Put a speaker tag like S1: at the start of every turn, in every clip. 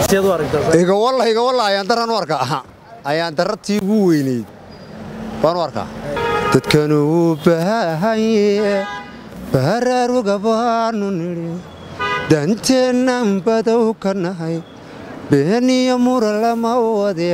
S1: sideed u aragtaa
S2: igawalla igawalla ayaan daran u arkaa ayaan darratii ugu weynayd baan u arkaa dadkanu u baahanye baraaruga baanu nidhi danteennan badow ka nahay beeniyo mura lama wade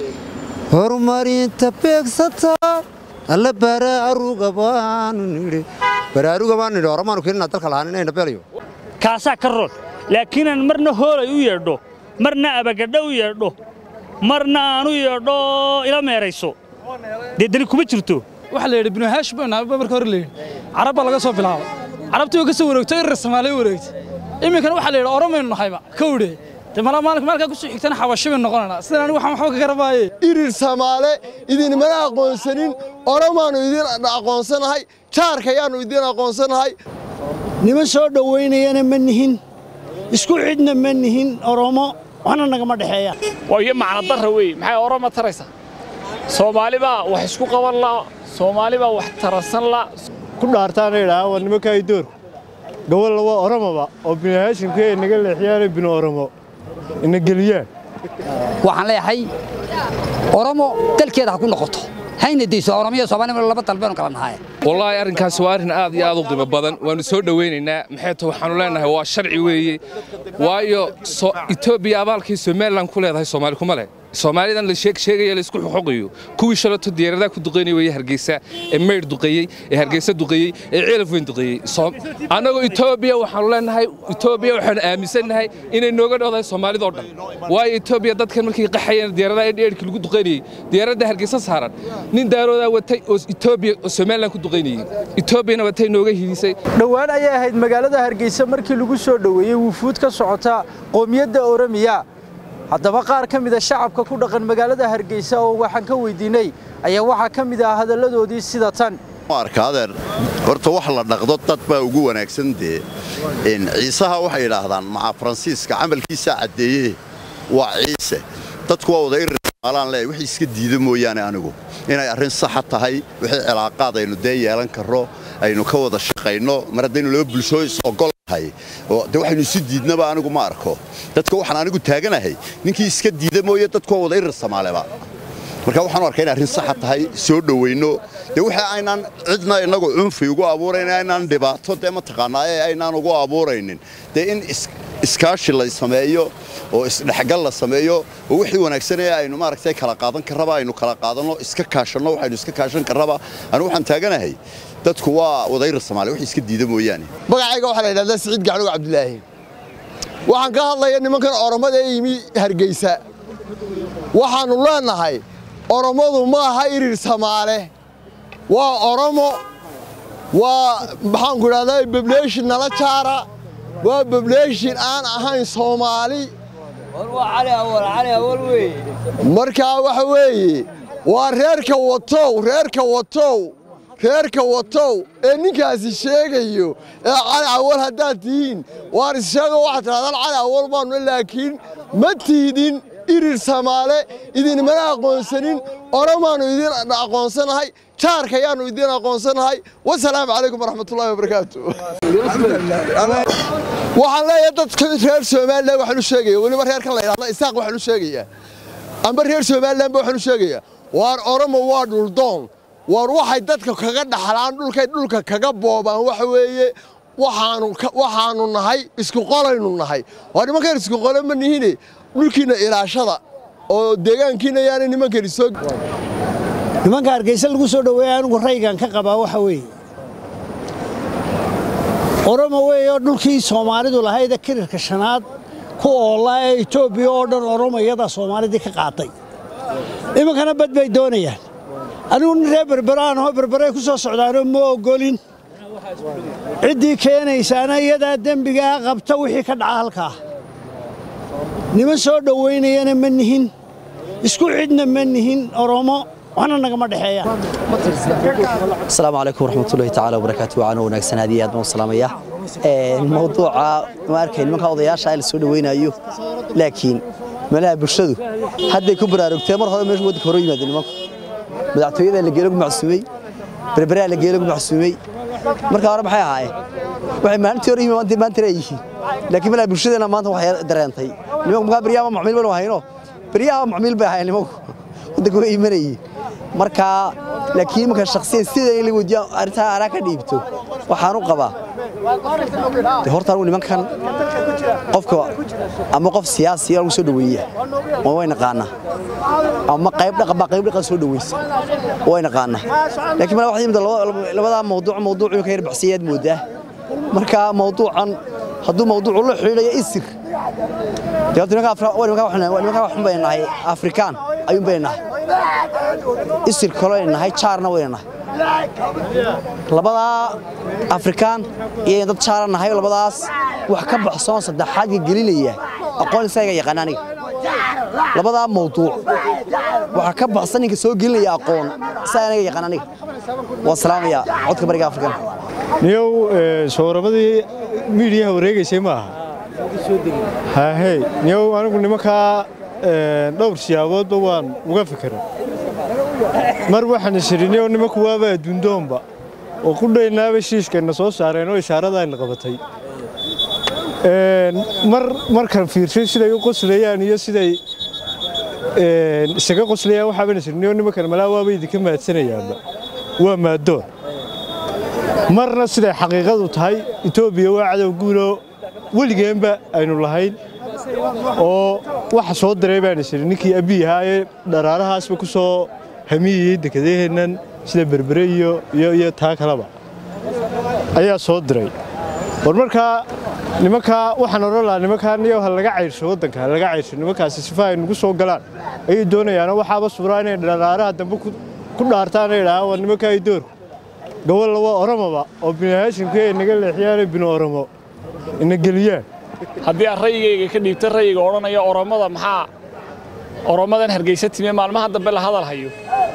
S2: horumarinta beegsata alla baraaruga baanu nidhi baraaruga baanu nidhi horamaanu keenina dalka lahaan inayna beelayo
S3: kaasaa ka roon laakiinaan marna hoolay u yeedho marna abagadho u yeedho marna aan u yeedho ila meerayso dee dani kuma jirto
S4: waxaa la yidhi binu haash baan nahay marka hore la yidhi carab baa laga soo bilaabay carabtii oo ka soo wareegtay irir soomaaliya wareegtay iminkana waxaa la yidhi oromaynu nahayba kowdhe de malaa maalinka maalkaa kusoo xigtana xabashi baynu noqonaynaa sidan anigu waxaan waxba ka garabaaye
S5: irir samaale idinmana aqoonsanin oromaannu idin aqoonsanahay jaarkayaannu idin aqoonsanahay
S6: niman soo dhowaynayana ma nihin isku cidna ma nihin oromo waxna nagama dhexeeya
S7: waa iyo macno darra weeye maxay oroma taraysaa soomaali baa wax isku qaban la soomaali baa wax tarasan la
S5: ku dhaartaana idhaha waa nimanka ay doorku gobolla waa oromoba oo binu haashimka ay naga leexiyaane binu oromo ina geliyaan
S8: waxaan leeyahay oromo dalkeeda ha ku noqoto hayna dayso oromiya soomaaliya laba dalbeenu kala nahay
S9: wallaahi arrinkaasi waa arrin aad iyo aad u qiimo badan waannu soo dhowaynaynaa maxay ta waxaannu leenahay waa sharci weeye waayo etoobiya abaalkii somalilan ku leedahay soomaali kuma leh soomaalidan la sheegaya la isku xuquuqiyo kuwii shalato diyaaradaha ku duqaynaya weeye hargeysa ee maydh duqeeyey ee hargeysa duqeeyey ee ceelaf weyn duqeeyey annagoo etoobiya waxaannu leenahay etoobiya waxaannu aaminsannahay inay nooga dhowdahay soomaalidoo dhan waayo etoobiya dadkan markay qaxayeen diyaaradaha edheerhkii lagu duqaynayey diyaaradda hargeysa saaran nin daaroodaa watay oo etoobiya oo somalilan ku duqaynayey etoobiyana watay nooga hidisay
S1: dhowaan ayay ahayd magaalada hargeysa markii lagu soo dhoweeyey wufuud ka socota qoomiyadda oromiya haddaba qaar ka mida shacabka ku dhaqan magaalada hargeysa oo waxaan ka weydiinay ayaa waxaa ka mid ah hadalladoodii sida tan
S10: arkaadeer horta wax la dhaqdo dad baa ugu wanaagsan dee ciisaha waxay idhaahdaan maca faransiiska camalkiisaa caddeeye waa ciise dadku waa wada irirmaalaan leeyahay wixii iska diida mooyaane anigu inay arrin saxa tahay wixii cilaaqaad aynu dee yeelan karro aynu ka wada shaqayno mar haddaynu laba bulshoo is ogol nahay oo de waxaynu isu diidnaba anigu ma arko dadka waxaan anigu taaganahay ninkii iska diida mooye dadku waa wada irir samaaleba marka waxaan u arkaa in arrin saxa tahay soo dhowayno dee waxa aynaan cidna innagu cunfi ugu abuurayn aynaan dhibaato dee mataqaanaa ee aynaan ugu abuuraynin dee in iskaashi la sameeyo oo isdhexgal la sameeyo oo wixii wanaagsan ee aynu maaragtay kala qaadan karraba aynu kala qaadanno iska kaashanno waxaynu iska kaashan karraba anigu waxaan taaganahay dadku waa wadayra soomaaliya wixii iska diida mooyaane
S5: magacayga waxaa la yidhahdaa siciid gacluga cabdilaahi waxaan ka hadlaya nimankan oromada ee yimi hargeysa waxaannu leenahay orommadu ma aha irir samaale waa oromo waa maxaanku idhahdaa bableeshin nala jaara waa bableeshin aan ahayn soomaali markaa waxa weeye waa reerka watow reerka watow reerka watow ee ninkaasi sheegayo ee cali awal haddaad tihiin waan issheego waxaad tidhahdaan cali awal baannu laakiin ma tiidin irir samaale idinmana aqoonsanin oromaannu idin aqoonsanahay jaarkayaannu idin aqoonsanahay wasalaamu calaykum waraxmatullahi wabarakaatu waxaan leeyahay dadka reer somalilan waxaan u sheegaya weliba reerkan la yidhahda isaaq waxaan u sheegayaa amba reer somalilan ba waxaan u sheegayaa waar oromo waa dhuldoon waar waxay dadka kaga dhaxlaan dhulkay dhulka kaga boobaan waxa weeye waxaannu nahay isku qolaynu nahay waa nimankan isku qole ma nihine dhulkiinna ilaashada oo deegaankiinna yaana nimankani soo
S6: nimanka hargeysa lagu soo dhoweeya anigu raygan ka qabaa waxa weeye oromo weeye oo dhulkii soomaalidu lahayd ee kirirka shanaad ku oollaa ee etoobiya oo dhan oromo iyadaa soomaalidii ka qaatay iminkana bad bay doonayaan anigu nin reer berberaanahoo berberay ku soo socdaanoo ma oggolin ciddii keenaysaana iyadaa dembigaa qabta wixii ka dhaca halkaa niman soo dhowaynayana ma nihin isku cidna ma nihin oromo waxna nagama dhexeeya
S11: asalaamu calaykum waraxmatullahi tacaala wabarakaatu wacaana wanaagsan aad iyo aad baan u salaamaya mawduuca ma arkay nimanka odayaasha la soo dhawaynayo laakiin meelaha bulshadu hadday ku baraarugtee mar hore meesha waddanka hore yimaadeen nimanku madaxtooyada la geelagu macsuumay berberaa la geelagu macsuumay marka hore maxay ahaayeen waxay maalintii hore yihiin maanta ay yihiin laakiin meelaha bulshadeena maanta waxay dareentay nimanku markaa beryaha macmiil baynu hayno beryaha macmiil bay ahayn nimanku waddanka way imanayeen marka laakiin marka shakhsiyan sida in la weydiiyo arrintaa anaa ka dhiibto waxaan u qabaa de horta anigu nimankan qofka ama qof siyaasi lagu soo dhaweeya waa way naqaanaa ama qayb dhaqan baa qayb dhaqan soo dhaweysa way naqaanaa laakiin ma waxay yimid labadaa mawduuc mawduuc ka yar baxsiyaad moodaa marka mawduucan hadduu mawduucu la xidhiidhayo isir dee horta nimanka Afra- waa nimanka waxaan- waa nimanka waxun baynu nahay afrikaan ayuun baynu nahay isir kaloo aynu nahay jaarna waynu nahay labadaa afrikaan iyo dad jaara nahay labadaas wax ka baxsoon saddexaadka gelinaya aqoon isaga yaqaan aniga labadaa mawduuc waxa ka baxsan ninka soo gelinaya aqoon isaga aniga yaqaan aniga waa salaamaya codka bariga afrikaan
S12: niyow sooramadii miidiyaha wareegaysay ma aha haahey niyow anigu nimankaa ee, dhowr siyaaboodba waan uga fikiray mar waxaan isiri niyow nimanku waaba adduundoonba oo ku dhaynaaba shiishkayna soo saareen oo ishaarada ayna qabatay Een, mar markaan fiirsay siday u qoslayaan iyo siday een, isaga qoslayaan waxaaban isiri niyow nimankan malaa waaba idinka maadsanayaanba waa maadoon marna siday xaqiiqadu tahay etoobiya waa cadow guuloo weligeenba aynu lahayn oo waxa soo diray baan isiri ninkii abiy ahaa ee dharaarahaasba ku soo hamiyeyey dekedaheennan sida berbere iyo iyo iyo taa kaleba ayaa soo diray war markaa nimankaa waxaan odhan lahaa nimankaa niyow ha laga cayrsho waddanka ha laga cayrsho nimankaasi sifa ay nagu soo galaan ayay doonayaanoo waxaaba suuraa inay dharaaraha dambe ku ku dhaartaan ay dhahaan waa nimankaa ay doorku gobol waa oromoba oo bini haashimka ay naga leexiyaan bini oromo ina geliyaan
S7: haddii aan rayigayga ka dhiibta rayiga odhanaya oromada maxaa oromadan hargeysa timee maalmaha dambe la hadal hayo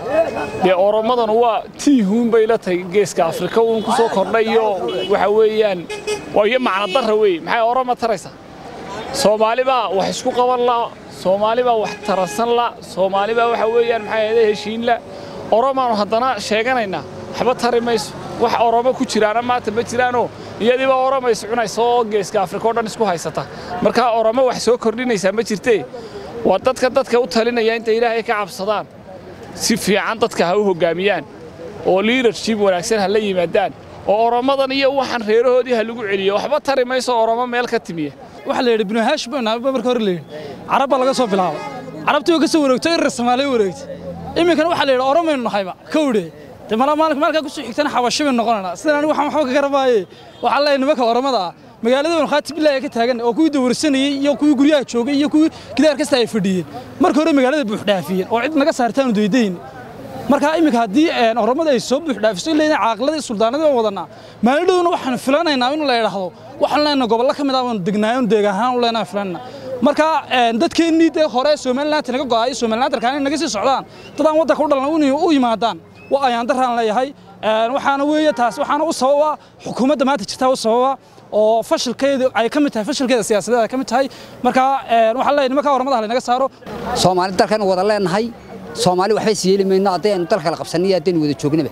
S7: dee oromadan waa tiihuun bay la tahay geeska afrika uun ku soo kordhay iyo waxa weeyaan waa iyo macno darra wey maxay oroma taraysaa soomaali baa wax isku qaban la soomaali baa wax taransan la soomaali baa waxa weeyaan maxay ahayde heshiin la oromaanu haddana sheeganaynaa waxba tari mayso wax oromo ku jiraana maanta ma jiraanoo iyadiiba oroma is cunaysa oo geeska afrika oo dhan isku haysata markaa oromo wax soo kordhinaysaa ma jirtee waa dadka dadka u talinaya intay ilaahay ka cabsadaan si fiican dadka ha u hoggaamiyaan oo leadership wanaagsan ha la yimaadaan oo oromadan iyo waxaan reerahoodii ha lagu celiyo waxba tari mayso oromo meel ka timiya
S4: waxa la yidhi binu haash baan nahay marka hore la yidhi carab baa laga soo bilaabay carabtii oo ka soo wareegtay irir soomaaliya wareegtay iminkana waxaa la yidhi oromaynu nahayba kowdhe de malaa maalinka maalkaa kusoo xigtana xabashi baynu noqonaynaa sidan anigu waxaan waxba ka garanaaye waxaa leeyahay nimanka oromada ah magaalada banu khaati billahi ka taagan oo kuwii dawarsanayey iyo kuwii guryaha joogay iyo kuwii gidaar kasta ay fadhiyeen marka hore magaalada buux dhaafiyeen oo cid naga saartaanu daydayn marka iminka haddii een, oromada ay soo buux dhaafiso in leedahay caaqilada iyo suldaanadii waan wadanaa maalin dhowna waxaanu filanaynaa in la idhaahdo waxaan leenahay gobollo ka mid ah baanu degnaayo deeg ahaan u leenahay filanayna marka een, dadkeennii dee hore somaliland naga go'aayo somaliland arkaan in naga sii socdaan dad aan waddanka u dhalan u- u yimaadaan waa ayaan daraan leeyahay Een, waxaana weeye taas waxaana u sababa xukuumadda maanta jirta u sababa oo fashilkeedu ay ka mid tahay fashilkeeda siyaasadeed ay ka mid tahay marka een, waxaan leeyahay nimanka oromada ha lanaga saaro
S8: soomaali dalkaynu wada leenahay soomaali waxba is yeeli mayno haddaynu dalka la qabsanay iyo haddaynu wada joognaba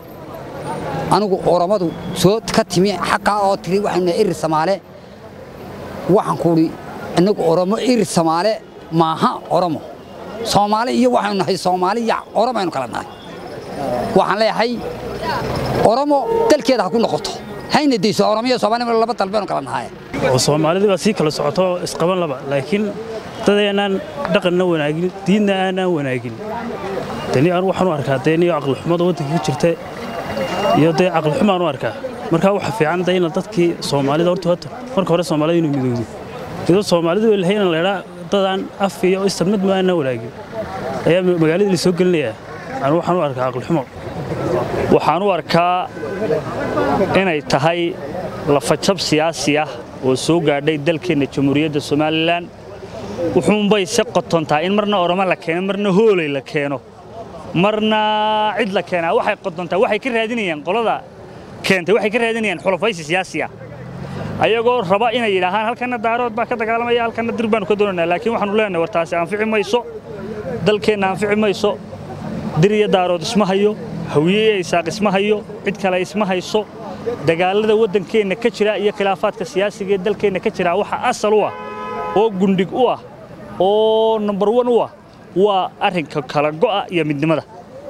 S8: anigu oromadu soo ka timi xaqaa oo tiri waxaynu nahay irir samaale waxaan ku udhi innagu oromo irir samaale maaha oromo soomaali iyo waxaynu nahay soomaali iyo oromo aynu kala nahay waxaan leeyahay oromo dalkeeda ha ku noqoto hayna dayso oromo iyo soomaali laba dal baynu kala nahay
S3: oo soomaalida baa sii kala socoto isqaban laba laakiin dadeenaan dhaqanna wanaagin diinna aanaan wanaagin deni aan waxaan u arkaa dee niyo aqlixumada waddanka ka jirta iyo dee aqlixumaan u arkaa markaa waxa fiican dee ina dadkii soomaalida horta horta marka hore soomaalida inuu midowdo iyadoo soomaalidu ay lahayn in la idhaa dadaan af iyo istan mid ma aanaan wanaagin ayaa magaalada la soo gelinayaa aan waxaan u arkaa aqlixumo
S13: waxaan u arkaa inay tahay lafajab siyaasi ah oo soo gaadhay dalkeenna jamhuuriyadda somalilan wuxuunbay si qotontaa in marna oromo la keeno marna hooley la keeno marna cid la keenaa waxay qotontaa waxay ka raadinayaan qolada keentay waxay ka raadinayaan xulafaysi siyaasi ah ayagoo raba inay yidhaahaan halkanna daarood baa ka dagaalamaya halkanna dir baanu ka doonaynaa laakiin waxaanu leenahay war taasi anfici mayso dalkeenna anfici mayso dir iyo daarood isma hayo hawiye iyo isaaq isma hayo cid kale isma hayso dagaalada waddankeenna ka jira iyo khilaafaadka siyaasiga ee dalkeenna ka jira waxa asal u ah oo gundhig u ah oo number one u ah waa arrinka kala go'a iyo midnimada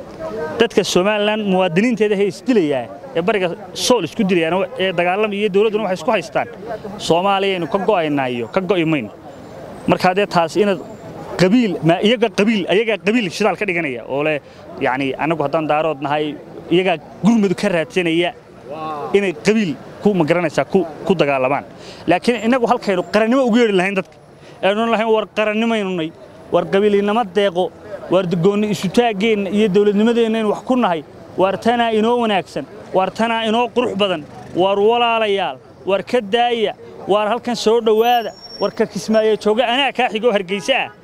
S13: dadka somalilan muwaadiniinteeda hay isdilayaa ee bariga sool isku dilayaan ee dagaalama iyo dowladduna waxay isku haystaan soomaaliyaynu ka go'aynaa iyo ka go'i mayno markaa dee taas inaad qabiil ma iyaga qabiil ayagaa qabiil shidaal ka dhiganaya oo leh yacni annagu haddaan daarood nahay iyagaa gurmadu ka raadsanaya inay qabiil ku magaranaysaa ku ku dagaalamaan laakiin innagu halkaynu qarannimo ugu yeedhi lahayn dadka aynu lahayn war qarannimaynunay war qabiilinimo deeqo waar goonni isutaaggeenna iyo dawladnimadeenna in wax ku nahay waar tanaa inoo wanaagsan waar tanaa inoo qurux badan waar walaalayaal waar ka daaya waar halkan soo dhowaada war ka kismaayo jooga anaa kaa xigoo hargaysa ah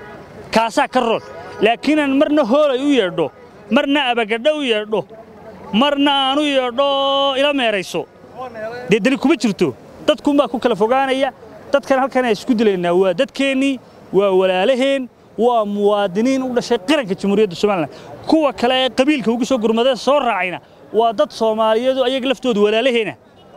S13: kaasaa ka roon laakiinaan marna hoolay u yeedho marna abagadho u yeedho marna aan u yeedho ila meerayso dee dani kuma jirto dadkunbaa ku kala fogaanaya dadkan halkan aan isku dilaynaa waa dadkeennii waa walaalaheen waa muwaadiniin u dhashay qaranka jamhuuriyadda somalilan kuwa kale ee qabiilka ugu soo gurmadee soo raacayna waa dad soomaaliyeedu ayaga laftooda walaalaheena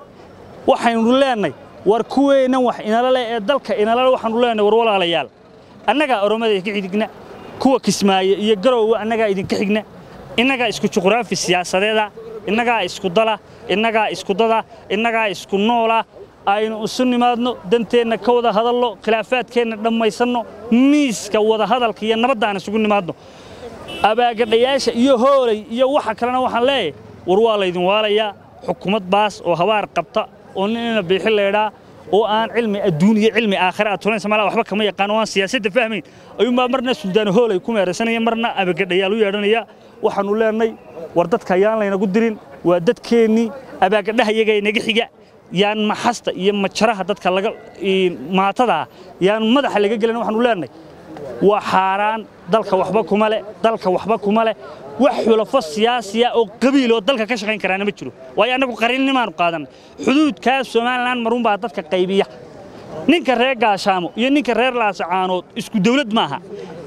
S13: waxaynu leenay war kuweennan wax inala leh ee dalka inala leh waxaanu leenay war walaalayaal annagaa oromada ka xigna kuwa kismaaye iyo garowga annagaa idinka xigna innagaa isku juqraafi siyaasadeeda innagaa isku dala innagaa isku dada innagaa isku noola aynu isu nimaadno danteenna ka wada hadalno khilaafaadkeenna dhammaysanno miiska wada hadalka iyo nabaddaan isugu nimaadno abaagadhayaasha iyo hoolay iyo waxa kalena waxaan leeyahay war waa laydin waalayaa xukuumad baas oo habaar qabta oo nin ina biixi leedhaa oo aan cilmi adduun iyo cilmi aakhira aad turanaysa malaa waxba kama yaqaan oo aan siyaasadda fahmayn ayuunbaa marna suldaano hoolay ku meeraysanaya marna abagadhayaal u yeedhanaya waxaannu leenay war dadka ayaan laynagu dirin waa dadkeennii abaagadhaha iyaga inaga xiga yaan maxasta iyo majaraha dadka laga maatada yaan madaxa laga gelin waxaanu leenahay waa xaaraan dalka waxba kuma leh dalka waxba kuma leh wax xulafo siyaasiya oo qabiil oo dalka ka shaqayn karaana ma jiro waayo annagu qarinnimaanu qaadanay xuduudkaas somalilan marunbaa dadka qaybiya ninka reer gaashaamo iyo ninka reer laasacaanood isku dawlad maaha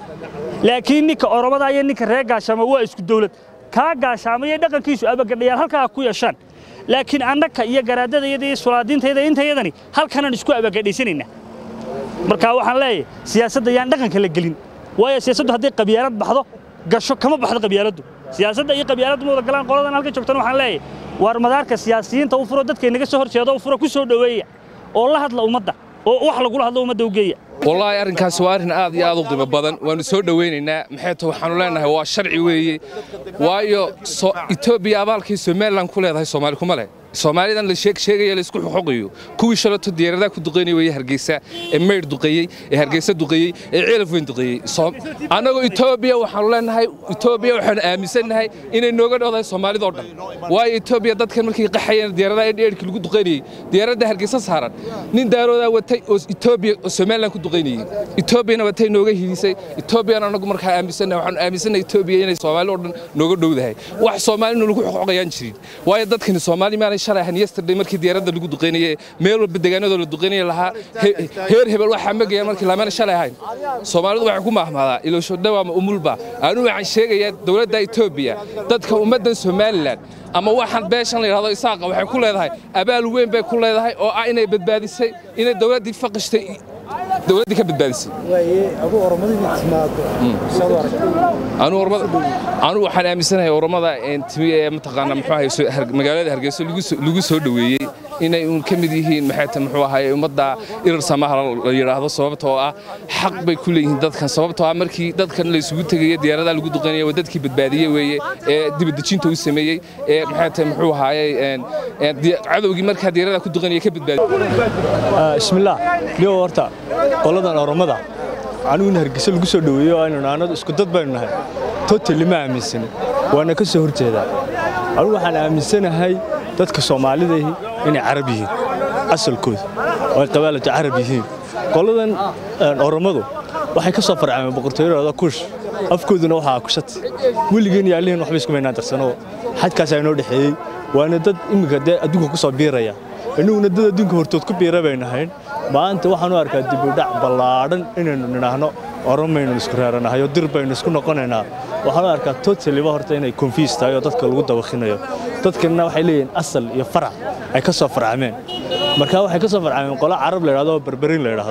S13: laakiin ninka oromada iyo ninka reer gaashaamo waa isku dawlad kaa gaashaamo iyo dhaqankiisu abagadhayaal halkaa ku yeeshaan laakiin annaka iyo garaadadayada iyo sulaadiintayda intayadani halkanaan isku abagadhaysanaynaa marka waxaan leeyahay siyaasadda yaan dhaqanka la gelin waayo siyaasaddu hadday qabyaalad baxdo gasho kama baxdo qabyaaladdu siyaasadda iyo qabyaaladdu ma wada galaan qoladan halkan joogtana waxaan leeyahay waar madaarka siyaasiyiinta u furo dadka inaga soo horjeedo u furo ku soo dhoweeya oo la hadla ummadda oo wax lagula hadlo ummadda u geeya
S9: wallaahi arrinkaasi waa arrin aad iyo aad u qiimo badan waannu soo dhowaynaynaa maxay ta waxaannu leenahay waa sharci weeye waayo etoobiya abaalkii somalilan ku leedahay soomaali kuma leh soomaalidan la sheegaya la isku xuquqiyo kuwii shalato diyaaradaha ku duqaynaya weeye hargeysa ee maydh duqeeyey ee hargeysa duqeeyey ee ceelaf weyn duqeeyey annagoo etoobiya waxaannu leenahay etoobiya waxaannu aaminsannahay inay nooga dhowdahay soomaalidoo dhan waayo etoobiya dadkan markay qaxayeen diyaaradaha ee dheerhkii lagu duqaynayey diyaaradda hargeysa saaran nin daaroodaa watay oo etoobiya oo somalilan ku duqaynayey etoobiyana watay nooga hidisay etoobiyana annagu markaa aaminsannahay waxaannu aaminsannahay etoobiya inay soomaali oo dhan nooga dhowdahay wax soomaalina lagu xuquqayaan jirin waayo dadkani soomaali maanay shalay ahan yesterday markii diyaaradda lagu duqaynayay meel walba deegaanadoo la duqaynaya lahaa heer hebel waxaa magayaan markii laamana shalay ahayn soomaalidu waxay ku mahmaadaa iloosho dhawaama umulba anigu waxaan sheegayaa dowladda etoobiya dadka ummaddan somalilan ama waxaan beeshan la yidhahdo isaaqa waxay ku leedahay abaal weyn bay ku leedahay oo ah inay badbaadisay inay dowladdii faqishtay dowladdii ka badbaadisay anu waxaan aaminsanahay oromada timi ee mataqaana muxuu ahay magaalada hargeysa lagu soo dhoweeyey inay uun ka mid yihiin maxay ta muxuu ahay ummadda irar samaha la yidhaahdo sababtoo ah xaq bay ku leeyihiin dadkan sababtoo ah markii dadkan la isugu tegaya diyaaradaha lagu duqaynaya waa dadkii badbaadiyey weeye ee dibadejinta u sameeyey ee maxay ta muxuu ahaayey cadowgii markaa diyaaradaha ku duqaynaya ka badbaadiyey
S12: bismillaah niyo horta qoladan oromada anigu in hargeysa lagu soo dhoweeyo oo aynu naanadu isku dad baynu nahay totally ma aaminsanin waana ka soo horjeedaa anigu waxaan aaminsanahay dadka soomaalidahi inay carab yihiin asalkooda oo ay qabaalatu carab yihiin qoladan oromadu waxay ka soo farcameen boqortooyadooda kush afkooduna waxaa kushati weligeen iyo allihin waxba isku maynaan darsano xadkaasaa inoo dhexeeyey waana dad iminka dee adduunka ku soo biiraya innaguna dad adduunka hortood ku biira baynu nahayn maanta waxaan u arkaa dibudhac ballaadhan inaynu nidhaahno oromaynu isku reeranahay oo dir baynu isku noqonaynaa waxaan u arkaa totaliba horta inay konfiis tahay oo dadka lagu dabakhinayo dadkanna waxay leeyihiin asal iyo farac ay ka soo farcameen marka waxay ka soo farcameen qolo carab la yidhahdo oo berberin la yidhaahdo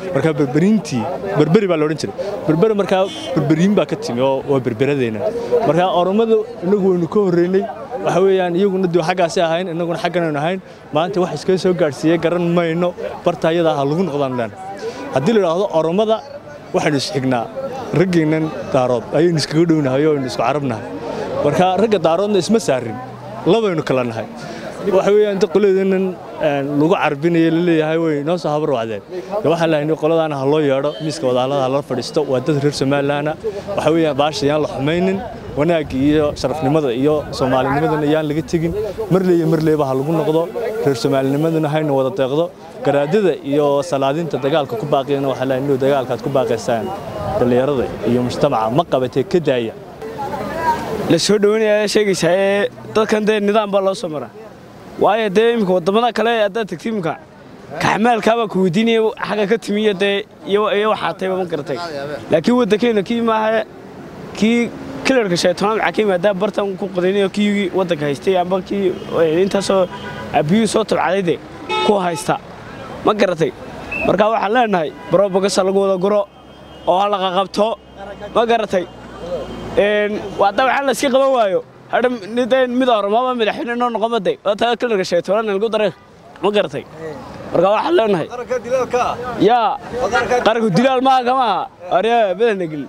S12: marka berberiintii berberi baa la odhan jiray berberi markaa berberiin baa ka timi oo waa berberadeenna marka oromada innagu waynu ka horreynay waxa weeyaan iyaguna duu xaggaasi ahayn innaguna xagganaynu ahayn maanta wax iskaga soo gaadhsiiyey garan mayno barta ayadaa ha lagu noqdaan dhan haddii la idhaahdo oromada waxaynu isxignaa raggeennan daarood ayaynu iskaga dhownahay oo aynu isku carabnahay marka ragga daaroodna isma saarin labaynu kala nahay waxa weeyaan inta qoladeennan lagu carbinayo laleeyahay way noo soo habar wacdeen waxaan lahaynay qoladaana ha loo yeedho miiska wadaalada ha la fadhiisto waa dad reer somalilaana waxa weeyaan baasha yaan la xumaynin wanaagga iyo sharafnimada iyo soomaalinimadana yaan laga tegin marleeyo marleeba ha lagu noqdo reer soomaalinimadana hayna wada deeqdo garaadada iyo salaadinta dagaalka ku baaqiyana waxaa lahayn inuu dagaalkaad ku baaqaysaan dhallinyarada iyo mujtamaca ma qabatee ka daaya
S14: la soo dhoweynaya sheegaysaa ee dadkan dee nidaam baa loo soo maraa waayo dee imika waddamada kale haddaad tagti imika kaxmaalkaabaa ku weydiinaya xagga ka timiyo dee iyo waxaa tayba ma garatay laakiin waddankeenna kii maaha kii kilarka shaytanaad maxaa ka yimaadaa bartan ku qadaynayo kii waddanka haystay amba kii intaasoo abiyuu soo tabcaday de ku haysta ma garatay marka waxaan leenahay barobagasa lagu wada guro oo ha laqaqabto ma garatay hadda waxaan la iska qaban waayo hadha mid oromaba madaxweyne noo noqomade waa taa kilarka shaytanaad lagu daray ma garatay marka waxaan leenahay yaa qaranku dilaal maaha kamaha arya badana gelin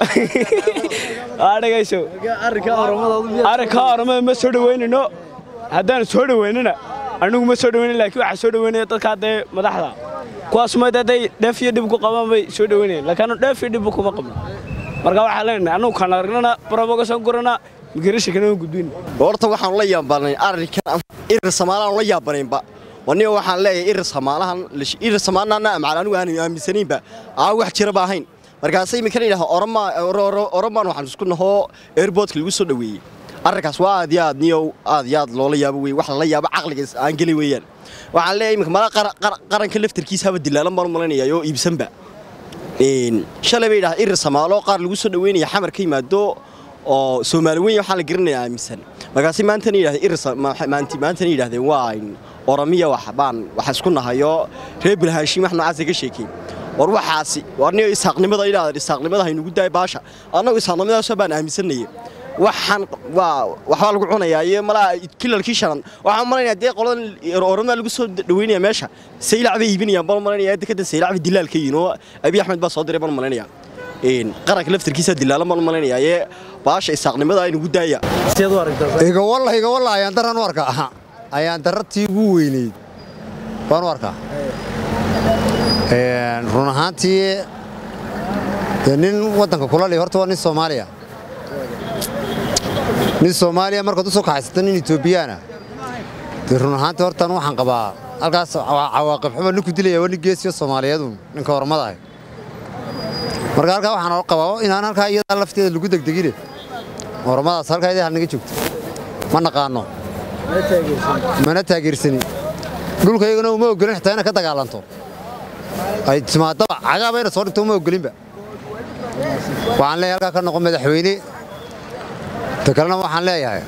S14: dhegayso arrinka oromada ma soo dhoweynayno haddaan soo dhoweynana anigu ma soo dhoweynan laakiin waxaa soo dhoweynaya dadkaa dee madaxda kuwaas ma hadday dheef iyo dhib ku qabaan bay soo dhoweynayaan laakiin anu dheef iyo dhibba kuma qabno marka waxaan leenahay annugu kaan aragnana barobogasan gurana migrasha kana gudbin
S15: horta waxaan la yaabanayn arrinkan irir samaalahan la yaabanaynba waniga waxaan leeyahay irir samaalahan irir samaalana amacal anigu aan aaminsanaynba aan wax jiraba ahayn markaas iminkan yidhaha oromaan waxaan isku nahoo airportka lagu soo dhoweeyey arrinkaas waa aad iyo aad niyow aad iyo aad loola yaabo wey wax lala yaabo caqliga aan gelin weeyaan waxaan leeyahay iminka mala qaranka laftarkiisa haba dilaalan baan u malaynayaa oo iibsanba shalay bay yidhaha irir samaalo qaar lagu soo dhoweynaya xamar ka yimaado oo soomaali weyn waxaa la garanaya aaminsan markaasi maantana yidhahdeen irir maantana yidhahdeen waa oromiya wax baan waxa isku nahayo reer bilhaashiin wax noocaas ka sheekeyn war waxaasi war niyo isaaqnimada ilaa isaaqnimada haynugu daay baasha annagu isaaqnimadaasoo baan aaminsanayay waxaan waa waxbaa lagu cunayaa iyo malaa kilalkii shanan waxaan malaynayaa dee qoladan oromada lagu soo dhaweynaya meesha saylac bay iibinayaan baan malaynayaa dekada saylac bay dilaal ka yihiin oo abiy axmed baa soo diray baan malaynayaa qaranka laftarkiisa dilaalan baan malaynayaa ee baasha isaaqnimada aynugu daaya
S2: iga walla iga walla ayaan daraan u arkaa aha ayaan darartii ugu weynayd baan u arkaa run ahaantii dee nin waddanka kula liya horta waa nin soomaaliya nin soomaaliya markaad u soo kaxaysata nin etoobiyaana dee run ahaantii hortaan waxaan qabaa halkaas cawaaqib xumo ninku dilaya waa nin geesiyo soomaaliyeedu ninka hormada ah marka halkaa waxaan qabaa inaan halkaa iyadaa lafteeda lagu degdegine hormadaas halkaa idaa naga joogto ma naqaano mana taageersanin dhulkaygana uma ogolin xitaa inay ka dagaalanto ay timaadaba cagaaba ina soo dhinto uma ogolinba waxaan leeyahay halkaa ka noqon madaxweyne ta kalena waxaan leeyahay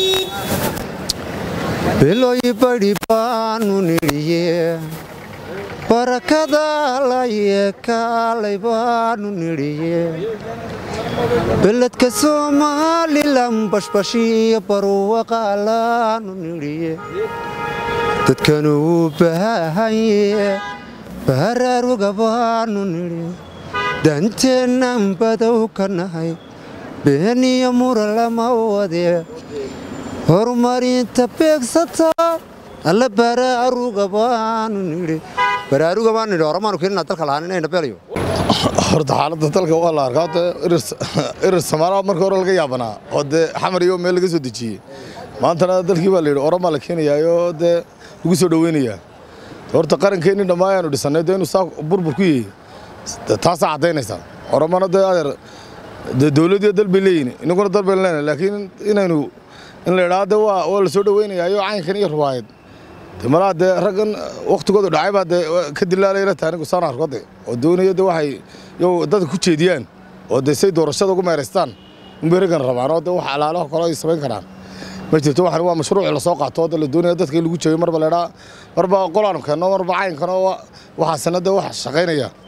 S2: bilooyi badhi baanu nidhiye barakada laye kaalay baanu nidhiye beledka somalilan bashbashiyo barwaqaalaanu nidhiye dadkanu u baahanye baharaaruga baanu nidhi danteennan badow ka nahay beeniyo mura lama wade horumarinta beegsata alla baraaruga baanu nidhi baraaruga baanu nidhi horamaanu keenina dalka lahaan inayna beelayo
S16: horta xaaladda dalka waa la arkaa horta irir samaalaha marka hore laga yaabanaa oo dee xamar iyo meel laga soo dejiyey maantana dalkii baa la yidhi oromaa la keenayaayoo dee lagu soo dhoweynayaa horta qarankeenni dhammaa ayaanu dhisannay dee inuu saa burbur ku yahay taasaa caddaynaysaa oromana dee adeer dee dowladiyo dal bay leeyihin inaguna dal baynu leenahay laakiin inaynu in la idhaahdo dee waa waa la soo dhoweynayaayo caynkan iyo ruwaayad dee malaa dee raggan wakhtigoodu dhacay baa dee ka dilaalayla tahay anigu saan arko de oo doonaya dee waxay yow dadka ku jeediyaan oo dee say doorashada ugu meeraystaan unbay raggan rabaan oo dee wax alaalaha kale ay samayn karaan ma jirto waxan waa mashruuc la soo qaato oo dee la doonaya dadka in lagu jeeyo marba la idhaa marba qolaanu keenno marba caynkan oo waxaasina dee wax shaqaynaya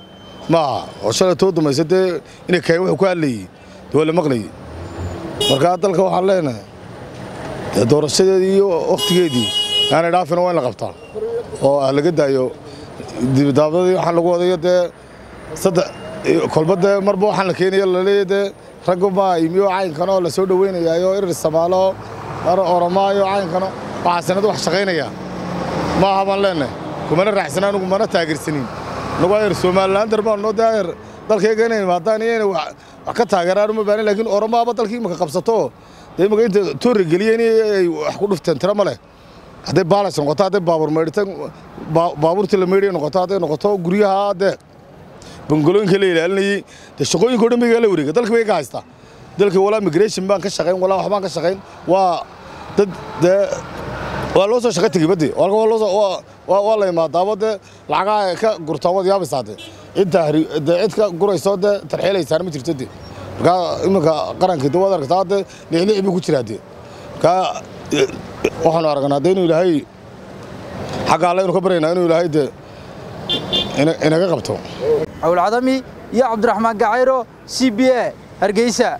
S16: ma aha oo shalay too damaysa dee inay kayn wuxuu ku hadlayey dee waa la maqlayey markaa dalka waxaan leenahay dee doorashadeedii iyo wakhtigeedii aanay dhaafina waa in la qabtaa oo ah laga daayo dibadaabadii waxaan lagu wadayo dee saddex kolba dee marba waxaan la keenaya laleeya dee ragga maa imiyo caynkan oo la soo dhoweynayaayo irir samaalo oromaayo caynkan waxaasinad wax shaqaynaya ma aha baan leenahay kumana raaxsana anugu mana taageersanin nagu ayar somalilaan darbaanno dee ayar dalkayga inay imaadaan iyo inay wax ka taageeraan uma baanin laakiin oromaaba dalkii imaka qabsato dee imaka inta toori geliyeen ay wax ku dhufteen tiro ma leh hadday baalas noqoto hadday baabuur meydhitan baabuurtii la meydhaya noqoto hadday noqoto guryaha dee bangolooyinka la ilaalinayey dee shaqooyinka o dhan baygaa la wareega dalka bay ka haystaa dalka walaa migration baan ka shaqayn walaa waxbaan ka shaqayn waa dad dee waa loo soo shaqa tegey badde waa la imaadaabo dee lacagaha ay ka gurtaan waad yaabaysaa dee cidda dee cid ka gurayso dee tarxiilaysaana ma jirto dee markaa iminka qarankii dee waad aragtaa dee lixlix buu ku jiraa dee markaa waxaanu aragnaa dee inuu ilaahay xagga alle inu ka baryaynaa inuu ilaahay dee inaga qabto
S1: cawlcadami iyo cabdiraxmaan gacayro c b a hargeysa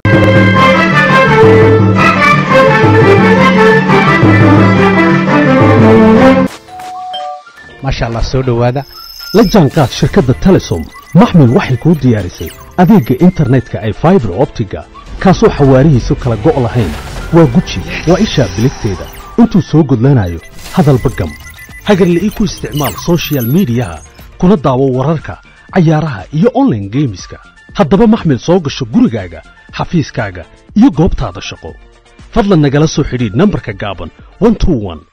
S17: maasha allah soo dhowaada la jaanqaad shirkadda telesom maxmil waxay kuu diyaarisay adeegga internetka ay faibar optiga kaasoo xawaarihiisu kala go' lahayn waa guji waa ishaa biligteeda intuu soo gudlanayo hadalba gam hagarle ii ku isticmaal soshiyal miidiyaha kuna daawo wararka cayaaraha iyo onlaine geemiska haddaba maxmil soo gasho gurigaaga xafiiskaaga iyo goobtaada shaqo fadlan nagala soo xidhiidh nambarka gaaban